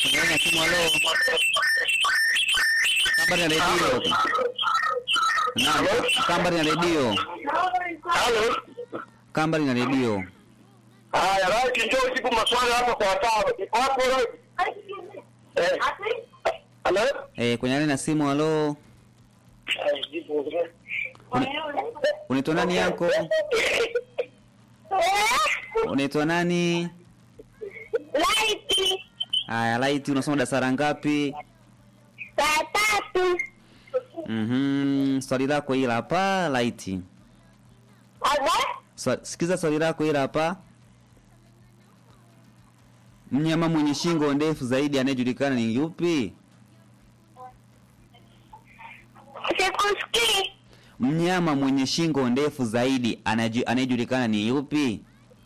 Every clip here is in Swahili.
Kwenye laini ya simu, halo. Kambari na redio. Naam, kambari na redio. Halo. Kambari na redio. Haya, right, njoo ujibu maswali hapa kwa watano. Iko hapo right? Eh. Halo? Eh, kwenye laini ya simu, halo. Eh, jibu. Unaitwa nani yako? Unaitwa nani? Laiti Haya, Laiti, unasoma darasa la ngapi? saa tatu Mhm, swali lako hili hapa Laiti. aba Swa, sikiza swali lako hili hapa. Mnyama mwenye shingo ndefu zaidi anayejulikana ni yupi? sikusikii Mnyama mwenye shingo ndefu zaidi anayeju- anayejulikana ni yupi?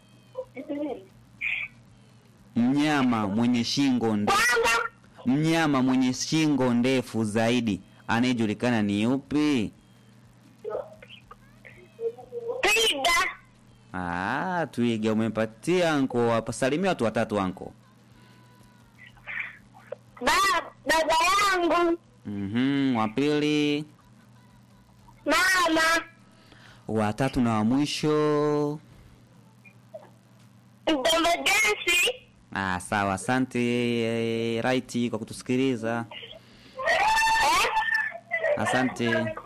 Mnyama mwenye shingo ndefu kwamba Mnyama mwenye shingo ndefu zaidi anayejulikana ni yupi? twiga Ah, twiga umempatia anko hapa. Salimia watu watatu anko. ba baba yangu Mhm, wa pili, mama wa tatu na wa mwisho. mdombo jensi Ah, sawa, asante eh, Raiti kwa kutusikiliza. eh? Asante.